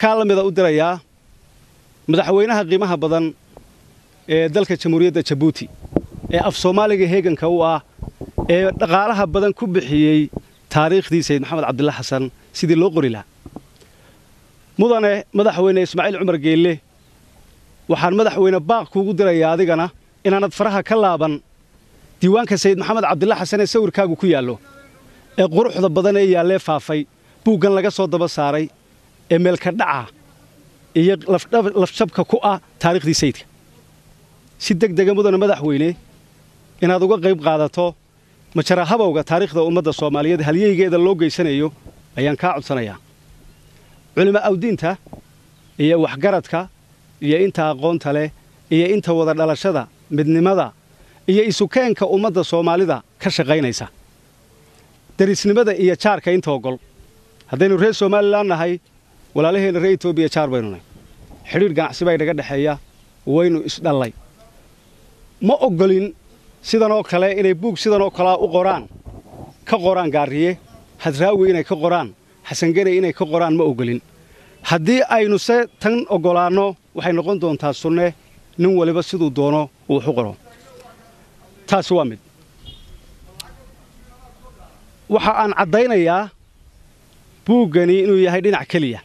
kaa la mida u dirayaa madaxweynaha qiimaha badan ee dalka jamhuuriyadda jabuuti ee af soomaaliga heeganka u ah ee dhaqaalaha badan ku bixiyey taariikhdii sayid maxamed cabdilla xasan sidii loo qori lahaa mudane madaxweyne ismaaciil cumar geelle waxaan madaxweyne baaq kuugu dirayaa adigana inaanad faraha ka laaban diiwaanka sayid maxamed cabdilla xasan ee sawirkaagu ku yaallo ee quruxda badan ee yaallee faafay buuggan laga soo daba saaray ee meelka dhaca iyo lafjabka ku ah taariikhdii sayidka si deg dega mudane madaxweyne inaad uga qayb qaadato majara habowga taariikhda ummadda soomaaliyeed halyeygeeda loo geysanayo ayaan kaa codsanayaa culimo awdiinta iyo waxgaradka iyo inta aqoonta leh iyo inta wada dhalashada midnimada iyo isukeenka ummadda soomaalida ka shaqaynaysa derisnimada iyo jaarka inta ogol haddaynu reer somalilan nahay walaalaheenna reer etoobiya jaar baynu nahy xidhiidh ganacsi baa inaga dhexeeya waynu isdhallay ma oggolin sidanoo kale inay buug sidanoo kalea u qoraan ka qoraan gaariye hadraawi inay ka qoraan xasangeney inay ka qoraan ma oggolin haddii aynu se tan oggolaanno waxay noqon doontaa sunne nin waliba siduu doono uu wax u qoro taasi waa mid waxa aan caddaynayaa buuggani inuu yahay dhinac keliya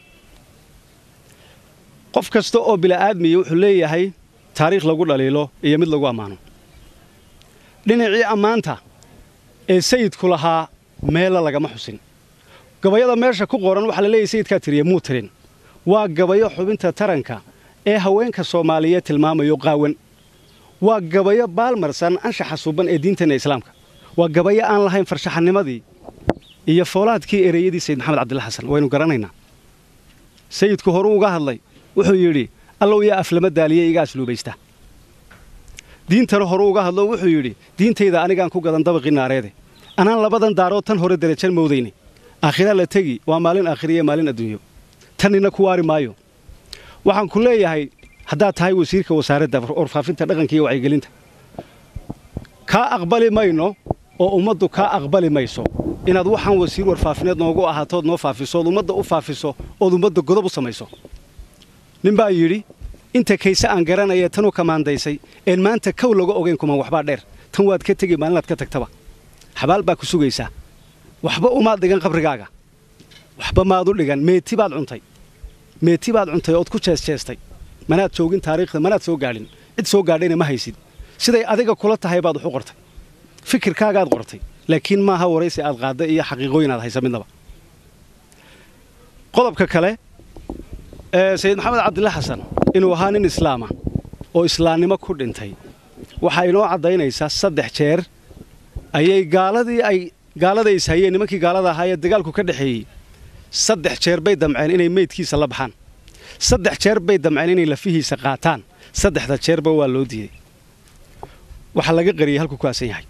qof kasta oo bila'aadmiya wuxuu leeyahay taariikh lagu dhaliilo iyo mid lagu ammaano dhinacii ammaanta ee sayidku lahaa meella lagama xusin gabayada meesha ku qoran waxaa la leeyahay sayidkaa tiriye muu tirin waa gabayo xubinta taranka ee haweenka soomaaliyeed tilmaamayo qaawan waa gabayo baalmarsan anshaxa suban ee diinteenna islaamka waa gabayo aan lahayn farshaxanimadii iyo foolaadkii ereyadii sayid maxamed cabdilla xasan waynu garanaynaa sayidku horuu uga hadlay wuxuu yidhi allow yaa aflama daaliye iga asluubaysta diintana horuu uga hadlo wuxuu yidhi diintayda anigaan ku gadan dabaqii naareede anaan labadan daarood tan hore derajan moodayne aakhira la tegi waa maalin aakhiriyo maalin adduunyo tanina ku waari maayo waxaan ku leeyahay haddaad tahay wasiirka wasaaradda warfaafinta dhaqanka iyo wacyigelinta kaa aqbali mayno oo ummaddu kaa aqbali mayso inaad waxaan wasiir warfaafineed noogu ahaatood noo faafiso ood ummadda u faafiso ood ummadda godob u samayso nin baa yidhi inta kayse aan garanaya tanuu kamaandaysay een maanta kow laga ogayn kuman waxbaa dheer tan waad ka tegi maalinaad ka tagtaba xabaal baa ku sugaysaa waxba umaad dhigan qabrigaaga waxba maad u dhigan meeti baad cuntay meeti baad cuntay ood ku jeesjeestay manaad joogin taariikhda manaad soo gaadhin cid soo gaadhayna ma haysid siday adiga kula tahay baad wax u qortay fikirkaagaad qortay laakiin maaha waraysi aad qaadda iyo xaqiiqooyin aad haysa midnaba qodobka kale ee sayid maxamed cabdilla xasan inuu ahaa nin islaama oo islaamnimo ku dhintay waxaa inoo caddaynaysaa saddex jeer ayay gaaladii ay gaalada is hayeen nimankii gaalada ahaa ee dagaalku ka dhexeeyey saddex jeer bay damceen inay meydkiisa la baxaan saddex jeer bay damceen inay lafihiisa qaataan saddexda jeerba waa loo diiday waxaa laga qariyey halkuu ku aasan yahay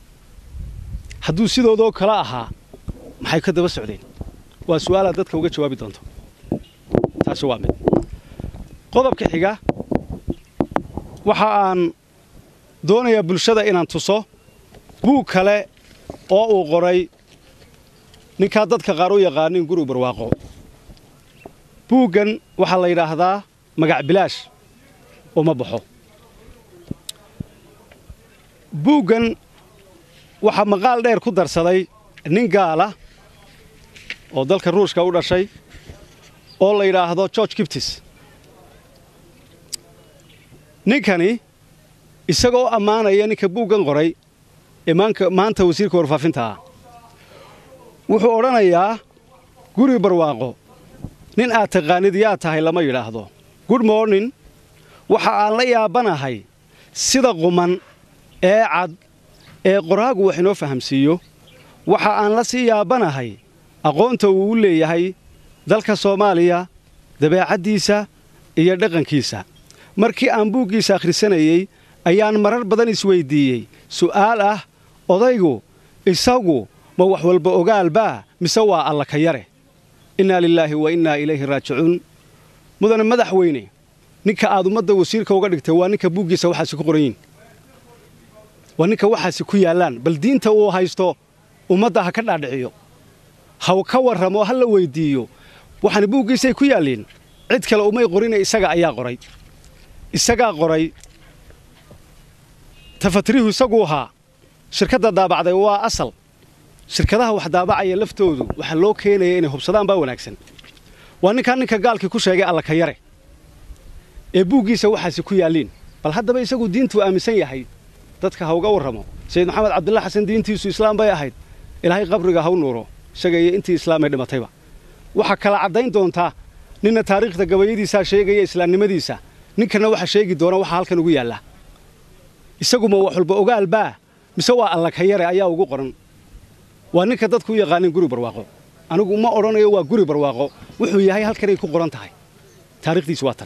hadduu sidoodoo kale ahaa maxay ka daba socdeen waa su'aalaad dadka uga jawaabi doonto taasi waa mid qodobka xiga waxa aan doonayaa bulshada inaan tuso buug kale oo uu qoray ninkaa dadka qaar u yaqaanin guri barwaaqo buuggan waxaa la yidhaahdaa magac bilaash uma baxo buuggan waxaa maqaal dheer ku darsaday nin gaala oo dalka ruushka u dhashay oo la yidhaahdo george gibtis ninkani isagoo ammaanaya ninka buuggan qoray ee maanta wasiirka warfaafinta ah wuxuu odhanayaa guri barwaaqo nin aad taqaanid yaa tahay lama yidhaahdo good morning waxa aan la yaabanahay sida quman ee cad ee qoraagu wax inoo fahamsiiyo waxa aan la sii yaabanahay aqoonta uu u leeyahay dalka soomaaliya dabeecaddiisa iyo dhaqankiisa markii aan buuggiisa akhrisanayey ayaan marar badan isweyddiiyey su'aal ah odaygu isagu ma wax walba ogaalbaa mise waa alla ka yare innaa lilaahi wa innaa ilayhi raajicuun mudane madaxweyne ninka aad ummadda wasiirka uga dhigtay waa ninka buuggiisa waxaasi ku qoran yihin waa ninka waxaasi ku yaallaan bal diinta uu haysto ummadda ha ka dhaadhiciyo ha ka warramo ha la weyddiiyo waxaana buuggiisay ku yaalliin cid kale umay qorine isaga ayaa qoray isagaa qoray tafatirihu isaguu ahaa shirkadda daabacday waa asal shirkadaha wax daabacaya laftoodu waxaa loo keenaya inay hubsadaan baa wanaagsan waa ninkaan ninka gaalkii ku sheegay allaka yare ee buuggiisa waxaasi ku yaalliin bal haddaba isagu diintuu aaminsan yahay dadka ha uga warramo sayid maxamed cabdilla xasan diintiisu islaam bay ahayd ilaahay qabriga ha u nuuro isaga iyo intii islaamay dhimatayba waxaa kala caddayn doontaa ninna taariikhda gabayadiisaa sheegaya islaamnimadiisa ninkana waxa sheegi doona waxa halkan ugu yaalla isaguma wax walba ogaal baa mise waa allaka yare ayaa ugu qoran waa ninka dadku u yaqaanin guri barwaaqo anigu ma odhanayo waa guri barwaaqo wuxuu yahay halkanay ku qoran tahay taariikhdiisu waa tan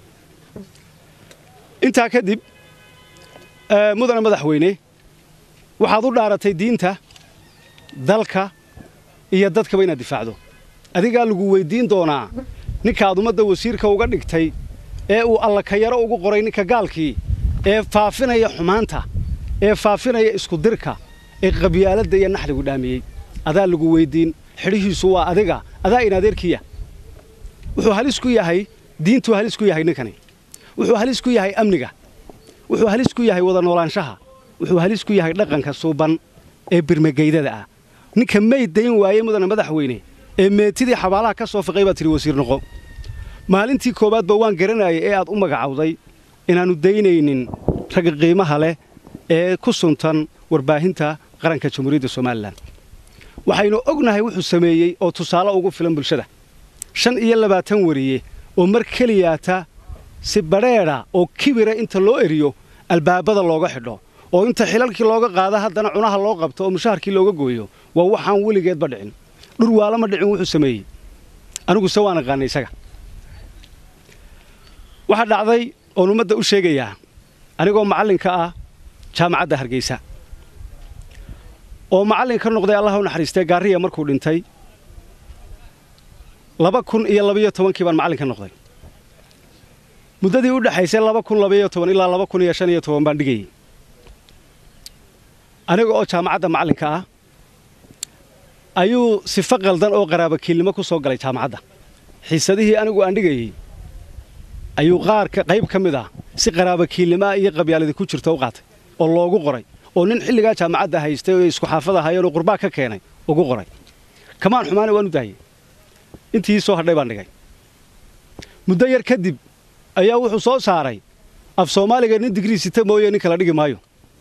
intaa kadib mudane madaxweyne waxaad u dhaaratay diinta dalka iyo dadkaba inaad difaacdo adigaa lagu weyddiin doonaa ninkaad ummadda wasiirka uga dhigtay ee uu allakayaro ugu qoray ninka gaalkii ee faafinaya xumaanta ee faafinaya iskudirka ee qabyaaladda iyo naxligu dhaamiyey adaa lagu weyddiin xidhihiisu waa adiga adaa in adeerkiya wuxuu halis ku yahay diintuu halis ku yahay ninkani wuxuu halis ku yahay amniga wuxuu halis ku yahay wada noolaanshaha wuxuu halis ku yahay dhaqanka suuban ee birmageydada ah ninka may dayn waayey mudane madaxweyne ee meetidii xabaalaha ka soo fiqay baad tidhi wasiir noqo maalintii koowaadba waan garanayay ee aad u magacawday inaannu daynaynin ragga qiimaha leh ee ku suntan warbaahinta qaranka jamhuuriyadda somalilan waxaynu ognahay wuxuu sameeyey oo tusaale ugu filan bulshada shan iyo labaatan wariye oo mar keliyaata si badheedha oo kibira inta loo eriyo albaabada looga xidho oo inta xilalkii looga qaada haddana cunaha loo qabto oo mushaharkii looga gooyo waa waxaan weligeedba dhicin dhurwaalama dhicin wuxuu sameeyey aniguse waan aqaanay isaga waxaa dhacday oon ummadda u sheegayaa anigoo macallinka ah jaamacadda hargeysa oo macallin ka noqday allah u naxariistee gaariya markuu dhintay laba kun iyo labayo tobankii baan macallin ka noqday muddadii u dhexaysay laba kun labayo toban ilaa laba kun iyo shan iyo toban baan dhigayey aniga oo jaamacadda macallinka ah ayuu sifo qaldan oo qaraabakiilnimo ku soo galay jaamacadda xiisadihii anigu aan dhigayey ayuu qaar qayb ka mid ah si qaraabakiilnimaa iyo qabyaaladi ku jirta u qaatay oo loogu qoray oo nin xilligaa jaamacadda haystay oo isku xaafad ahaayeenoo qurbaa ka keenay ugu qoray kamaan xumaana waan u daayey intii soo hadhay baan dhigay muddo yar kadib ayaa wuxuu soo saaray af soomaaliga nin digrii sita mooye nin kala dhigi maayo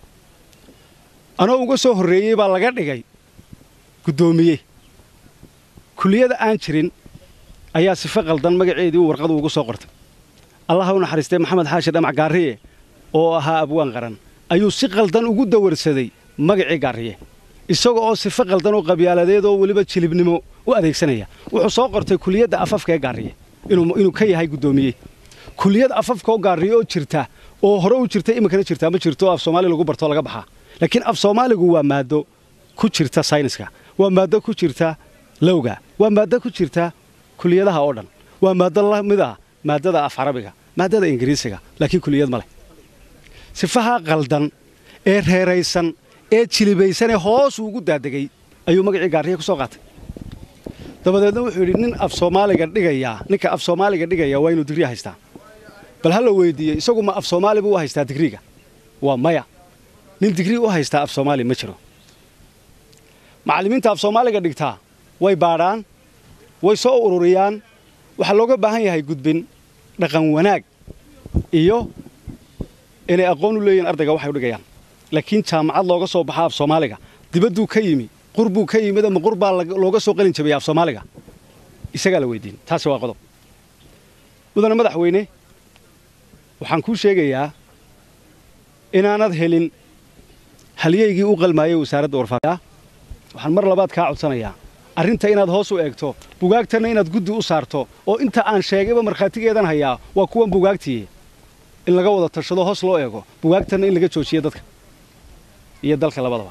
anoo uga soo horreeyey baa laga dhigay guddoomiye kuliyada aan jirin ayaa sifo qaldan magaceedii uu warqadu ugu soo qortay allah u naxariistay maxamed xaashi dhamac gaariye oo ahaa abwaan qaran ayuu si qaldan ugu dawarsaday magacii gaariye isaga oo sifo qaldan oo qabyaaladeed oo weliba jilibnimo u adeegsanaya wuxuu soo qortay kuliyadda afafka ee gaariye inuu ka yahay guddoomiye kuliyad afafka oo gaariye oo jirta oo hore u jirta iminkana jirtaa ma jirto af soomaali lagu bartoo laga baxaa laakiin af soomaaligu waa maaddo ku jirta sayniska waa maaddo ku jirta lowga waa maaddo ku jirta kuliyadaha oo dhan waa maaddo la mid ah maaddada af carabiga maaddada ingiriisiga laakiin kuliyad ma leh sifaha qaldan ee reeraysan ee jilibaysanee hoos ugu daadegay ayuu magacii gaariye ku soo qaatay dabadeedna wuxuu yidhi nin af soomaaliga dhigayaa ninka af soomaaliga dhigaya waa inuu digri haystaa bal ha la weyddiiyey isagu ma af soomaali buu u haystaa digriga waa maya nin digrii u haystaa af soomaali ma jiro macallimiinta af soomaaliga dhigtaa way baadhaan way soo ururiyaan waxaa looga baahan yahay gudbin dhaqan wanaag iyo inay aqoon u leeyihin ardayga waxay u dhigayaan laakiin jaamacad looga soo baxaa af soomaaliga dibadduu ka yimi qurbuu ka yimid ama qurbaa looga soo qalin jabaya af soomaaliga isagaa la weydiin taasi waa qodob mudane madaxweyne waxaan kuu sheegayaa inaanad helin halyaygii u qalmaayay wasaaradda warfaafinta waxaan mar labaad kaa codsanayaa arrinta inaad hoos u eegto bugaagtanna inaad guddi u saarto oo inta aan sheegayba markhaatigeedan hayaa waa kuwan bugaagtiiye in laga wada tashado hoos loo eego bugaagtanna in laga joojiyo dadka iyo dalka labadaba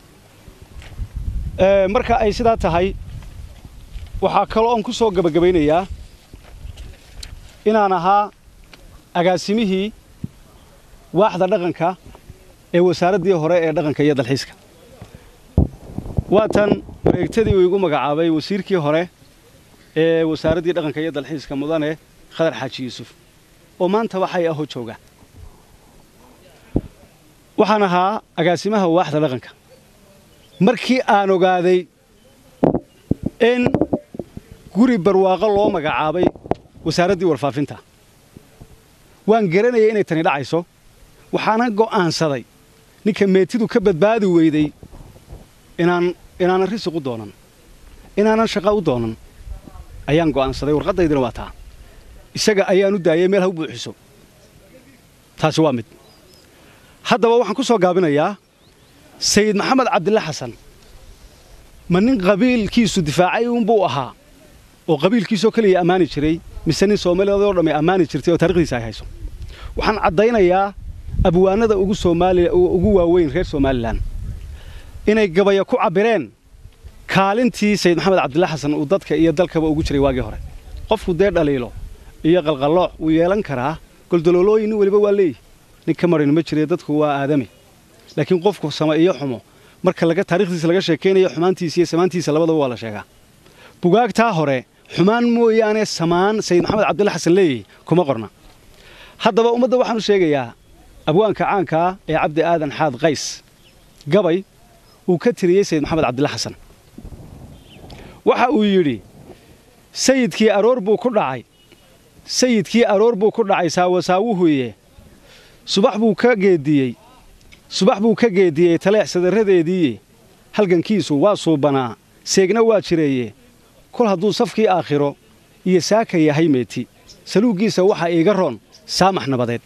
marka ay sidaa tahay waxaa kaloo oon ku soo gebagabaynayaa inaan ahaa agaasimihii waaxda dhaqanka ee wasaaraddii hore ee dhaqanka iyo dalxiiska waatan wareegtadii uu igu magacaabay wasiirkii hore ee wasaaraddii dhaqanka iyo dalxiiska mudane khadar xaaji yuusuf oo maanta waxay ahoo jooga waxaan ahaa agaasimaha waaxda dhaqanka markii aan ogaaday in guri barwaaqo loo magacaabay wasaaraddii warfaafinta waan garanayay inay tani dhacayso waxaana go'aansaday ninka meetidu ka badbaadi weyday inaan inaanan risiq u doonan inaanan shaqa u doonan ayaan go'aansaday warqaddaydina waa taa isaga ayaan u daayay meel ha u buuxiso taasi waa mid haddaba waxaan ku soo gaabinayaa sayid maxamed cabdille xasan ma nin qabiilkiisu difaacay uunbuu ahaa oo qabiilkiisoo keliya ammaani jiray mise nin soomaaliyadoo dhamme ammaani jirtay oo taarikhdiisa ay hayso waxaan caddaynayaa abwaanada ugu soomaaliya ugu waaweyn reer somalilan inay gabaya ku cabbireen kaalintii sayid maxamed cabdille xasan uu dadka iyo dalkaba ugu jiray waagii hore qofku dee dhaliilo iyo qalqallooc wuu yeelan karaa goldoloolooyin nin weliba waa leeyihi nin ka marin ma jire dadku waa aadame laakiin qofku sama iyo xumo marka laga taarikhdiisa laga sheekaynayo xumaantiisa iyo samaantiisa labadaba waa la sheegaa bugaagtaa hore xumaan mooyaane samaan sayid maxamed cabdille xasan leeyahy kuma qorna haddaba ummadda waxaanu sheegayaa abwaanka caankaa ee cabdi aadan xaad qays gabay uu ka tiriyey sayid maxamed cabdille xasan waxa uu yidhi sayidkii aroor buu ku dhacay sayidkii aroor buu ku dhacay saawasaawuhuye subax buu ka geediyey subax buu ka geediyey taleex sadaradeediiye halgankiisu waa suubanaa seegna waa jireeye kol hadduu safkii aakhiro iyo saaka yahay meeti saluuggiisa waxaa iiga roon saamax nabadeed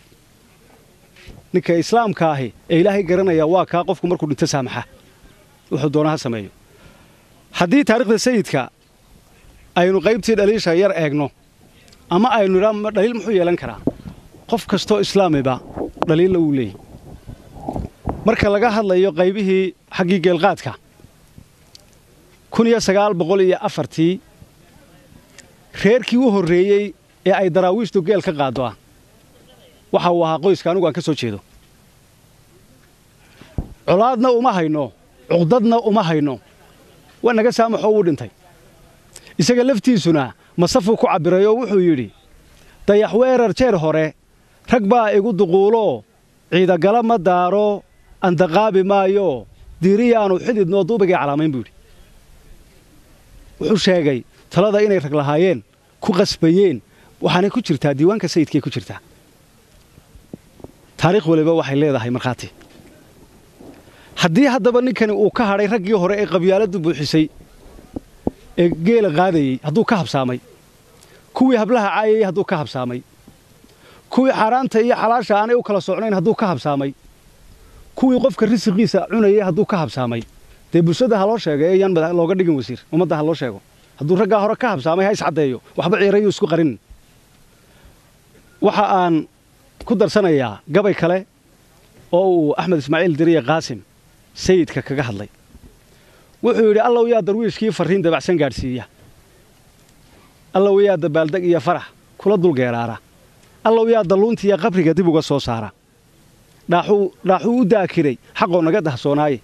ninka islaamka ahi ee ilaahay garanaya waa kaa qofku markuu dhinto saamaxa wuxuu doona ha sameeyo haddii taarikhda sayidka aynu qaybtii dhaliisha yar eegno ama aynu idhaa dhaliil muxuu yeelan karaa qof kastoo islaamiba dhaliilla wuu leeyahy marka laga hadlayo qaybihii xaggii geelqaadka kun iyo sagaal boqol iyo afartii reerkii u horreeyey ee ay daraawiishtu geel ka qaaddo ah waxa uu ahaa qoyska anugu aan ka soo jeedo colaadna uma hayno cuqdadna uma hayno waa naga saamaxoo wuu dhintay isaga laftiisuna masafuu ku cabbiray oo wuxuu yidhi dayax weerar jeer hore rag baa igu duquuloo ciidagala ma daaro andaqaabi maayo diiriyaanu xididnoo duubigay calaamayn buu yidhi wuxuu sheegay talada inay rag lahaayeen ku qasbayeen waxaanay ku jirtaa diiwaanka sayidkay ku jirtaa taariikh waliba waxay leedahay markhaati haddii haddaba ninkani uu ka hadhay raggii hore ee qabyaaladdu buuxisay ee geela qaadayey hadduu ka habsaamay kuwii hablaha caayayey hadduu ka habsaamay kuwii xaaraanta iyo xalaasha aanay u kala socnayn hadduu ka habsaamay kuwii qofka risiqiisa cunayay hadduu ka habsaamay dee bulshada ha loo sheega ee yaan looga dhigin wasiir ummadda ha loo sheego hadduu raggaa hore ka habsaamay ha iscaddeeyo waxba ciirayuu isku qarin waxa aan ku darsanayaa gabay kale oo uu axmed ismaaciil diriye qaasim sayidka kaga hadlay wuxuu yidhi allow yaa darwiishkii farriin dabacsan gaadhsiiya allow yaa dabaaldeg iyo farax kula dulgeeraara allow yaa dalluuntiiya qabriga dib uga soo saara dhaaxuu u daakiray xaqoo naga dahsoonaaye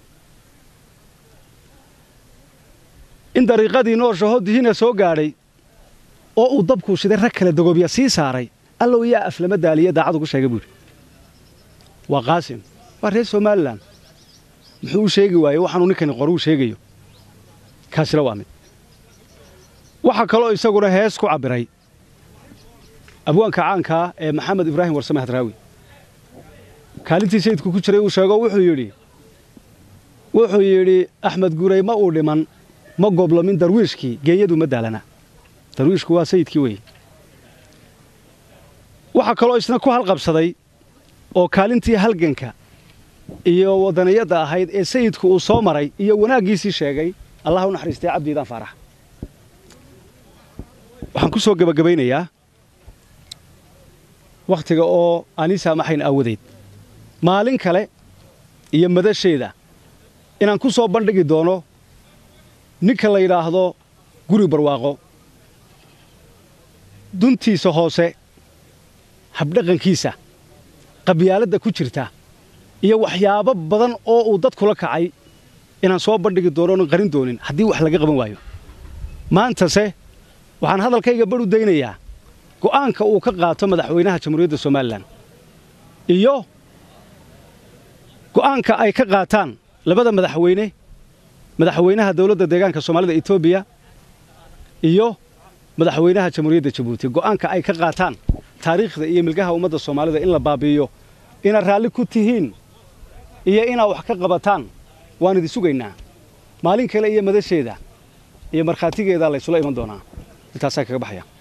in dariiqadii nooshaho dihina soo gaadhay oo uu dabkuu shiday rag kale dagoobya sii saaray allow yaa aflama daaliya daacad ugu sheegay buu yidhi waa qaasim waa reer somalilan muxuu u sheegi waayey waxaanuu ninkani qoruu sheegayo kaasina waa mid waxaa kaloo isaguna hees ku cabbiray abwaanka caankaa ee maxamed ibraahim warsame hadraawi kaalintii sayidku ku jiray uu sheego wuxuu yidhi wuxuu yidhi axmed guray ma uu dhiman ma goblomin darwiishkii geeyadu ma daalana darwiishku waa sayidkii weeye waxaa kaloo isna ku halqabsaday oo kaalintii halganka iyo wadaniyadda ahayd ee sayidku uu soo maray iyo wanaaggiisii sheegay allah u naxariistay cabdiidaan faarax waxaan ku soo gebagabaynayaa wakhtiga oo aanii saamaxayn aawadeed maalin kale iyo madasheeda inaan ku soo bandhigi doono ninka la yidhaahdo guri barwaaqo duntiisa hoose habdhaqankiisa qabyaaladda ku jirta iyo waxyaabo badan oo uu dadkula kacay inaan soo bandhigi doono onan qarin doonin haddii wax laga qaban waayo maantase waxaan hadalkayga badh u daynayaa go'aanka uu ka qaato madaxweynaha jamhuuriyadda somalilan iyo go'aanka ay ka qaataan labada madaxweyne madaxweynaha dowladda deegaanka soomaalida etoobiya iyo madaxweynaha jamhuuriyadda jabuuti go'aanka ay ka qaataan taariikhda iyo milgaha ummadda soomaalida in la baabi'iyo inaad raalli ku tihiin iyo inaad wax ka qabataan waan idin sugaynaa maalin kale iyo madasheeda iyo markhaatigeedaa laysula iman doonaa intaasaa kaga baxaya